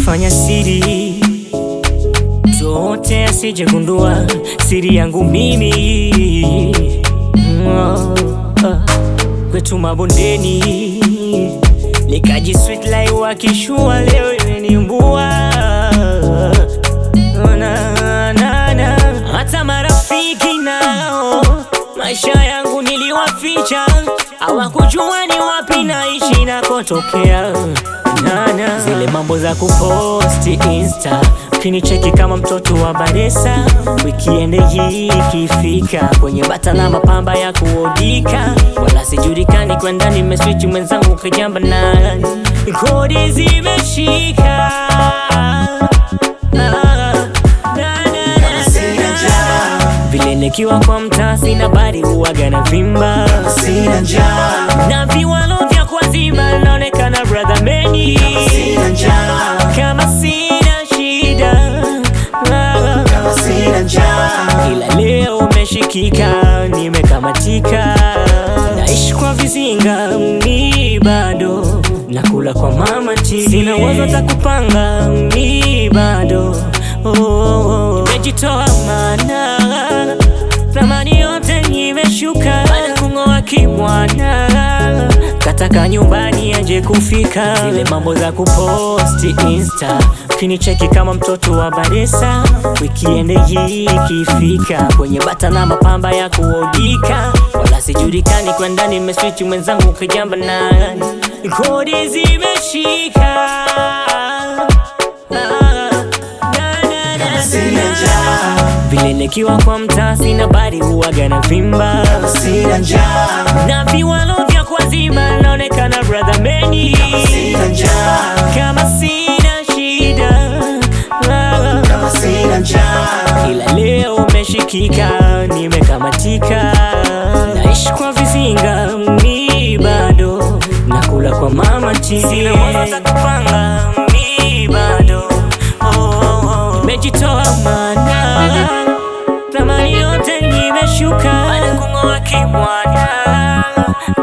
nimefanya siri zote asijegundua siri yangu mimi Mm, ah. kwetu mabondeni nikaji sweet like wakishua leo imenimbua na, na, na. hata marafiki nao maisha yangu niliwaficha hawakujua ni wapi naishi nakotokea nana zile mambo za kuposti insta ukinicheki kama mtoto wa baresa wikiende hii ikifika kwenye bata na mapamba ya kuodika wala sijulikani kwenda nimeswichi mwenzangu kajamba nani kodi zimeshika Sina njaa, vile nikiwa kwa mtaa sina bari huwaga na vimba sina njaa, na viwalo vya kwazima naonekana brother meni sina njaa, kama sina shida kama sina njaa, ila leo umeshikika nimekamatika naishi kwa vizinga mi bado nakula kwa mama ti sina wazo za kupanga mi bado oh, oh, oh. nimejitoa mana thamani yote imeshuka baada kung'oa kimwana kataka nyumbani aje kufika zile mambo za kuposti insta ukinicheki kama mtoto wa baresa wikiende hii ikifika kwenye bata na mapamba ya kuodika wala sijulikani kwenda nimeswichi mwenzangu kajamba nani kodi zimeshika sina njaa, vile nikiwa kwa mtaa sina bari huwaga na vimba sina njaa, na viwalo vya kwazima naonekana brother meni sina njaa, kama sina shida kama sina njaa, ila leo umeshikika nimekamatika naishi kwa vizinga mi bado nakula kwa mama ti sina wazo za kupanga mi bado oh, oh, oh. nimejitoa mana thamani yote nimeshuka baada kung'oa kimwana